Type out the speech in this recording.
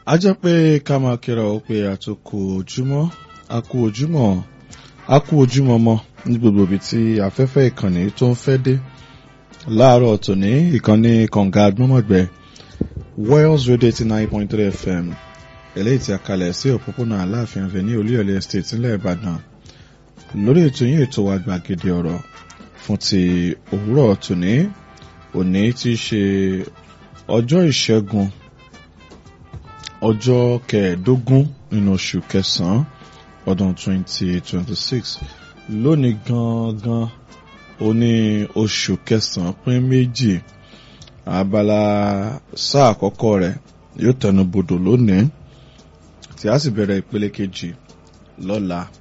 a jẹ́ pé ká máa kíra ó pé àtòkù ojúmọ́ a kú ojúmọ́ a kú ojúmọ́ mọ́ ní gbogbo ibi tí afẹ́fẹ́ ìkànnì tó ń fẹ́ dé láàárọ̀ tòní ìkànnì kànga agbọ́mọ̀gbẹ́ Wales Radio eighty nine point three FM eléyìí tí a kalẹ̀ sí òpópónà Aláàfin Avenue Olúyọ̀lé Estate nílẹ̀ Ìbàdàn lórí ètò yín ètò wa gbàgede ọ̀rọ̀ fún ti òwúrọ̀ tòní òní tí í ṣe ọjọ́ ìṣẹ́gun ọjọ́ kẹẹ̀ẹ́dógún nínú oṣù kẹsàn-án ọdún 2026 lónìí gangan ó ní oṣù kẹsàn-án pín méjì abala sáà àkọ́kọ́ rẹ̀ yóò tẹnu bodò lónìí tí a sì bẹ̀rẹ̀ ìpele kejì lọ́la